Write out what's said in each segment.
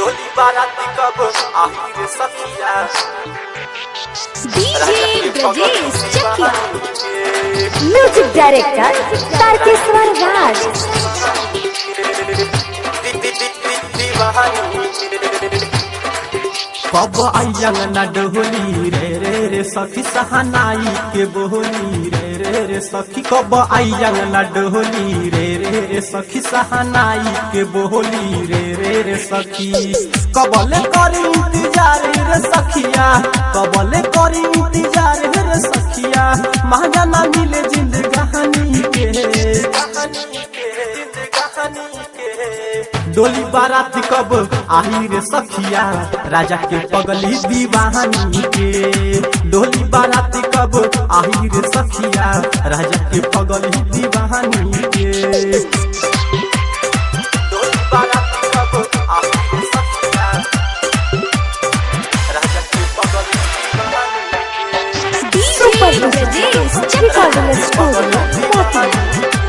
डोली बाराती कब आहिर सखिया DJ Brajesh Chakia Chakia music director Tarkeshwar Raj कब आयंग न डोली रे रे रे सखी सहनाई के बोली रे रे रे सखी कब आयंग न डोली रे रे रे सखी सहनाई के बोली रे रे रे सखी कबले करी इंतजार रे सखिया कबले करी इंतजार रे सखिया महाजा ना मिले जिंदगानी के कहानी के जिंदगानी के डोली बारात कब आही रे सखिया राजा के पगली दीवानी के डोली बारात कब आही रे सखिया राजा के पगली दीवानी के डोली बारात कब आही रे सखिया राजा के पगली दीवानी के सुपर ब्रजेश रिकॉर्डिंग स्टूडियो मोती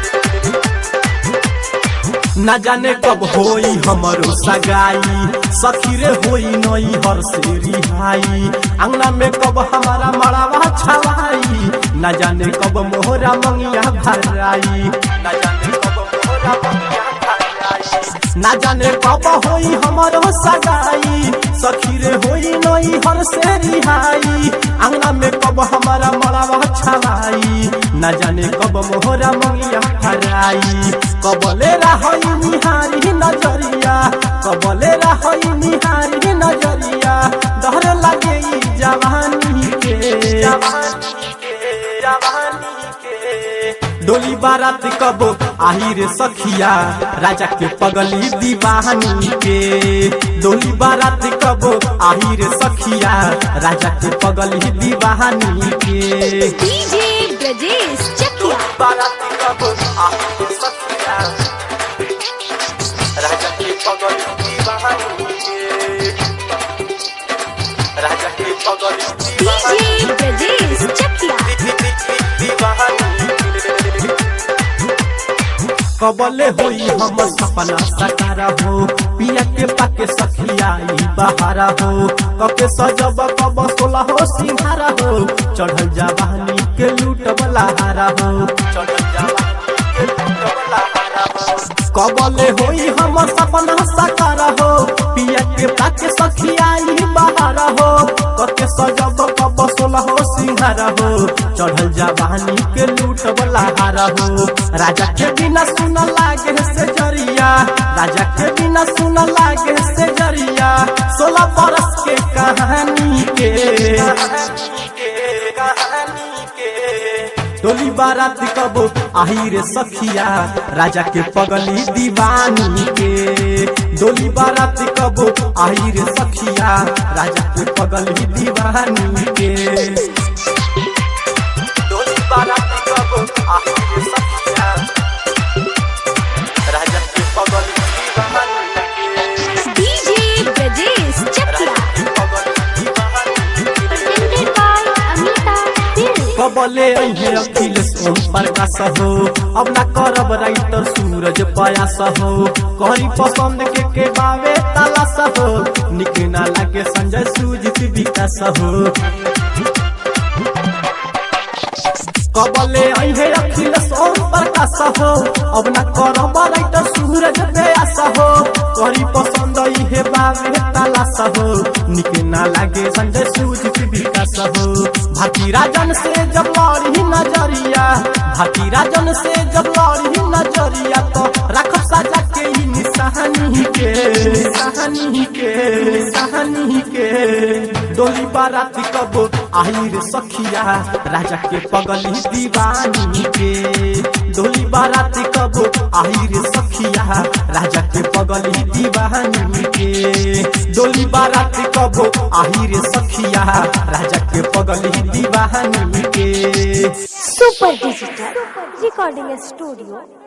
न जाने कब होई हमरो सगाई सखी रे होई नई हर से रिहाई अंगना में कब हमारा मड़ावा छवाई न जाने कब मोहरा मंगिया भराई न जाने कब मोहरा मंगिया भराई न जाने कब होई हमरो सगाई सखी रे होई नई हर से रिहाई अंगना में कब हमारा मड़ावा छवाई न जाने कब मोहरा मंगिया भराई कबले रहई निहारी नजरिया कबले रहई निहारी नजरिया डर लगे ई जवानी के जवानी के जवानी के डोली बारात कब आही रे सखिया राजा के पगली दीवानी के डोली बारात कब आही रे सखिया राजा के पगली दीवानी के डीजे ब्रजेश चकिया बाराती कब आही रे सखिया राजा के पगली दीवानी के राजा के पगली दीवानी डीजे ब्रजेश चकिया कबले होई हम सपना सकारा हो पिया के पाके सखिया ई बहारा हो कके सजब कब सोला हो सिंहारा हो चढ़ल जवानी के लूट वाला हारा हो चढ़ल जवानी के लूट वाला हारा हो कबले होई हम सपना सकारा हो पिया के पाके सखिया ई बहारा हो कके सजब कब सोला हो सिंहारा हो चढ़ल जवानी के लूट वाला हारा हो राजा के बिना सुन लागे से जरिया राजा के बिना सुन लागे से जरिया सोलह बरस के कहानी के डोली बारात कब आही रे सखिया राजा के पगली दीवानी के डोली बारात कब आही रे सखिया राजा के पगली दीवानी के डोली बारात कब आही रे सखिया राजा के पगली दीवानी के डीजे ब्रजेश चकिया राजा के पगली दीवानी के presented by अमिता दिल कबले अहे अखिलेश ओम प्रकाश हो अब ना करब राइटर सूरज पयास हो करी पसंद के के बावे तलाश हो निक ना लागे संजय सुजित विकास हो कबले अहे अखिलेश ओम प्रकाश हो अब ना करब राइटर सूरज पयास हो करी पसंद इहे बावे तलाश हो निक ना लागे संजय सुजित विकास हो भारती राजन से जब लड़ी नजरिया भारती राजन से जब लड़ी नजरिया तो रख सजा के ही निशानी के निशानी के निशानी के डोली बाराती कब आही रे सखिया राजा के पगली दीवानी के डोली बाराती कब आही रे सखिया राजा के पगली दीवानी के डोली बाराती कब आही रे सखिया राजा के पगली दीवानी के सुपर डिजिटल रिकॉर्डिंग स्टूडियो